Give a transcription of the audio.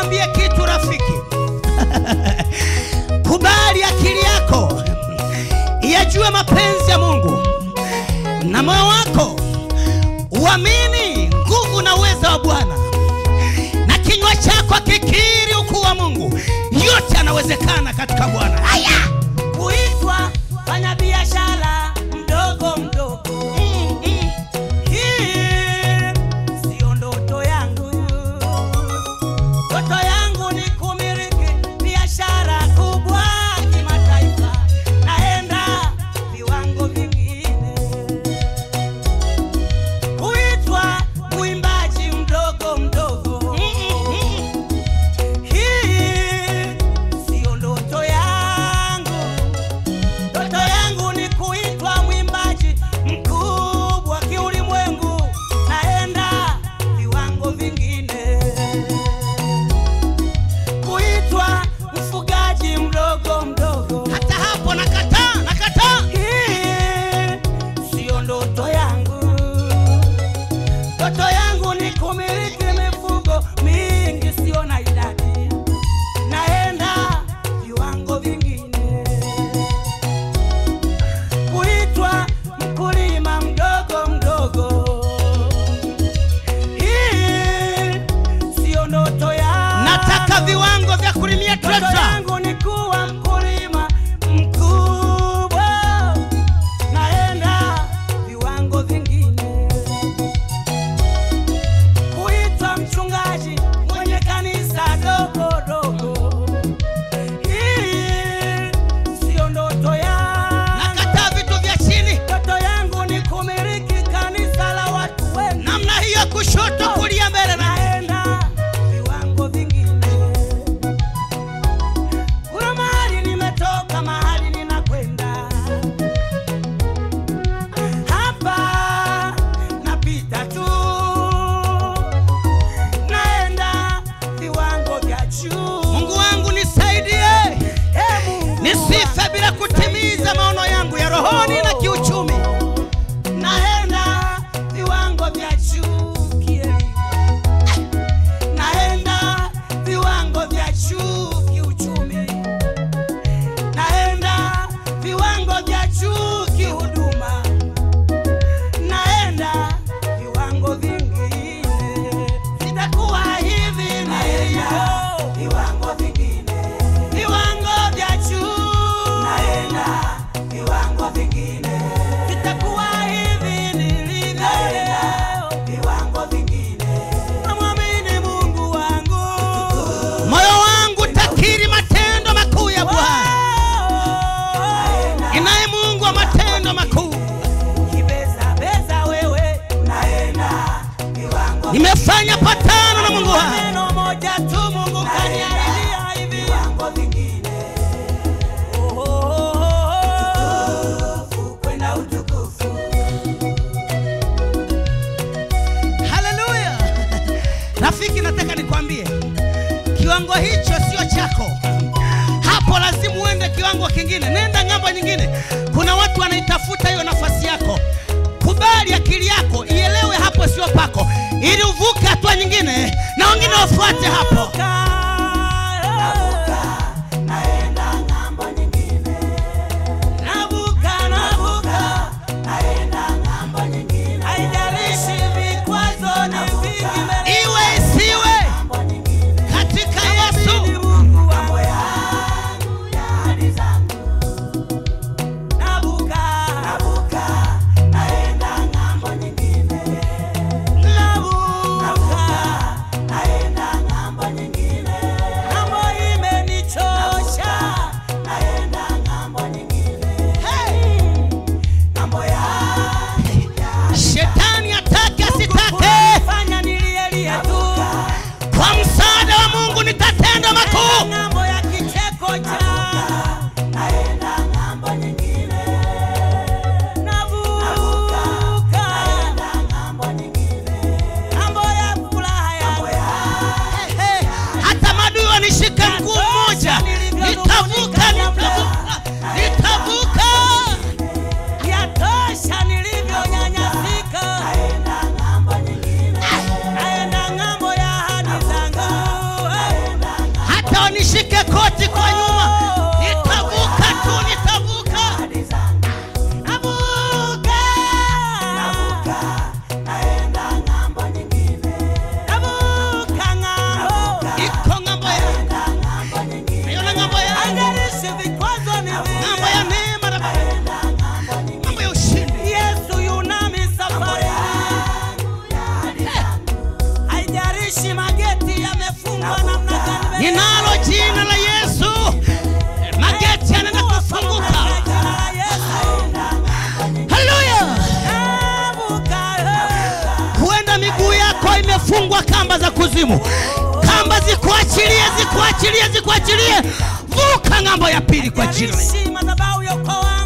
nikwambie kitu rafiki kubali akili yako iyajue mapenzi ya mungu na moyo wako uamini nguvu na uweza wa bwana na kinywa chako kikiri ukuu wa mungu yote yanawezekana katika bwana haya kuitwa fanya biashara mdogo mdogo Mm, mm. hii sio ndoto yangu ndoto yangu ni kumiliki biashara kubwa kimataifa naenda viwango vingine kuitwa mwimbaji mdogo mdogo hii sio ndoto yangu ndoto yangu ni kuitwa mwimbaji mkubwa kiulimwengu naenda viwango vingine kuitwa mfugaji mdogo mdogo hata hapo nakataa nakataa hii siyo ndoto yangu ndoto yangu ni kumiliki mifugo mingi siyo na idadi naenda viwango vingine kuitwa mkulima mdogo mdogo hii siyo ndoto yangu nataka viwango vya kulimia Ndoto trekta yangu ni kuwa mkulima mkubwa, naenda viwango vingine, kuitwa mchungaji mwenye kanisa dogo dogo. Hii siyo ndoto yangu. nakataa vitu vya chini Ndoto yangu ni kumiliki kanisa la watu wengi, namna hiyo kushoto kulia mbele na naenda viwango vingine. Kuna mahali nimetoka, mahali ninakwenda. Hapa napita tu, naenda viwango vya juu. mungu wangu nisaidie Ee Mungu nisife bila kutimiza maono yangu ya rohoni na kiuchumi naenda viwango vya juu kielimu, naenda viwango vya juu kiuchumi, naenda viwango vya juu kihuduma, naenda viwango vingine, sitakuwa hivi nilivyo, viwango vingine, viwango vya juu, naenda viwango vingine sitakuwa hivi nilivyo leo, viwango vingine. Namwamini Mungu wangu, moyo wangu takiri matendo makuu ya bwana inaye mungu wa matendo makuu kibeza beza wewe, naenda viwango. nimefanya patano na mungu wangu Neno moja tu Mungu kaniahidia hivi, viwango vingine. Oh, oh, oh, oh. Utukufu kwenda utukufu haleluya rafiki nataka nikwambie kiwango hicho sio chako hapo lazima uende kiwango kingine nenda ng'ambo nyingine kuna watu wanaitafuta hiyo nafasi yako kubali akili yako ielewe hapo sio pako ili uvuke hatua nyingine na wengine wafuate hapo naenda ng'ambo nyingine. Navuka, navuka, naenda ng'ambo nyingine. Haijalishi vikwazo ni vingi mbele iwe isiwe ng'ambo nyingine. katika yesu Ni Mungu wa mambo yangu, ya ahadi zangu. Navuka, navuka, naenda ng'ambo nyingine. Navuka, naenda ng'ambo nyingine. nishike koti kwa nyuma nitavuka tu nitavuka navuka navuka naenda ng'ambo nyingine navuka ng'ambo iko ng'ambo ya naenda ng'ambo nyingine naiona ng'ambo ya haijalishi vikwazo ni ng'ambo ya vingi neema na naenda ng'ambo nyingine ng'ambo ya ushindi Yesu yunami safari haijalishi mageti yamefungwa namna gani mbele ninalo jina la yesu mageti yanaenda kufunguka haleluya huenda miguu yako imefungwa kamba za kuzimu kamba zikuachilie zikuachilie zikuachilie vuka ng'ambo ya pili kwa jina la Yesu. madhabahu ya ukoo wangu